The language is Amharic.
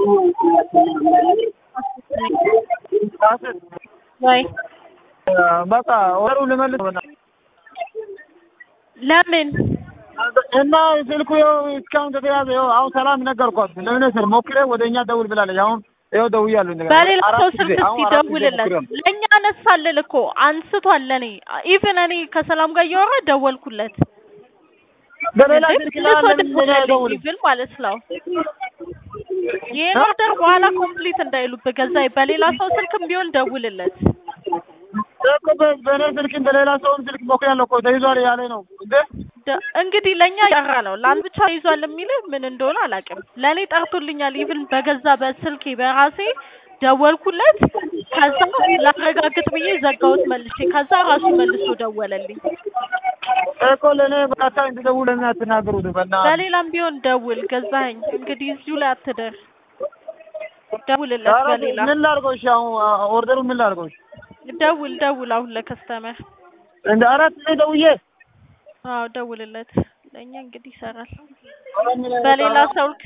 ወይ በቃ ወሩ ልመልስ በእናትህ። ለምን እና ስልኩ ይኸው እስካሁን ተተያዘ። ይኸው አሁን ሰላም ነገርኳት። ለምን ስል ሞክሬ ወደ እኛ ደውል ብላለች። አሁን ይኸው ደውያለሁ። እንደገና በሌላ ሰው አራት ስልክ ጊዜ አሁን እስኪ አራት ጊዜ ደውልለት። ሞክሬያለሁ። ለእኛ አነሳልን እኮ አንስቷል። ለእኔ ኢቭን እኔ ከሰላም ጋር እያወራ ደወልኩለት። በሌላ እንዴ ስልክ ብዙ ላይ ሰው ለምን ለኔ ደውላለች አይደውልም? ኢቭን ማለት ነው። ይህን ኦርደር በኋላ ኮምፕሊት እንዳይሉብህ ገዛኝ። በሌላ ሰው ስልክም ቢሆን ደውልለት። እኮ በ- በእኔ ስልክም በሌላ ሰውም ስልክ ሞክሬያለሁ እኮ ተይዟል ያለ ነው እንዴ ደ- እንግዲህ ለእኛ ያራ ነው ለአንድ ብቻ ይዟል የሚልህ ምን እንደሆነ አላውቅም። ለእኔ ጠርቶልኛል። ኢቭን በገዛ በስልኬ በራሴ ደወልኩለት። ከዛ ላረጋግጥ ብዬ ዘጋሁት መልሼ። ከዛ ራሱ መልሶ ደወለልኝ። እኮ ለእኔ በቃታ እንድደውል ለምን አትናገሩት? በእናትህ በሌላም ቢሆን ደውል ገዛኸኝ። እንግዲህ እዚሁ ላይ አትደር፣ ደውልለት። ኧረ በሌላ ምን ላድርገው? እሺ አሁን ኦርደሩ ምን ላድርገው? እሺ ደውል ደውል አሁን ለከስተመር እንደ አራት ጊዜ ደውዬ አዎ ደውልለት። ለእኛ እንግዲህ ይሰራል። ኧረ ምን አይነት በሌላ ኧረ ሰው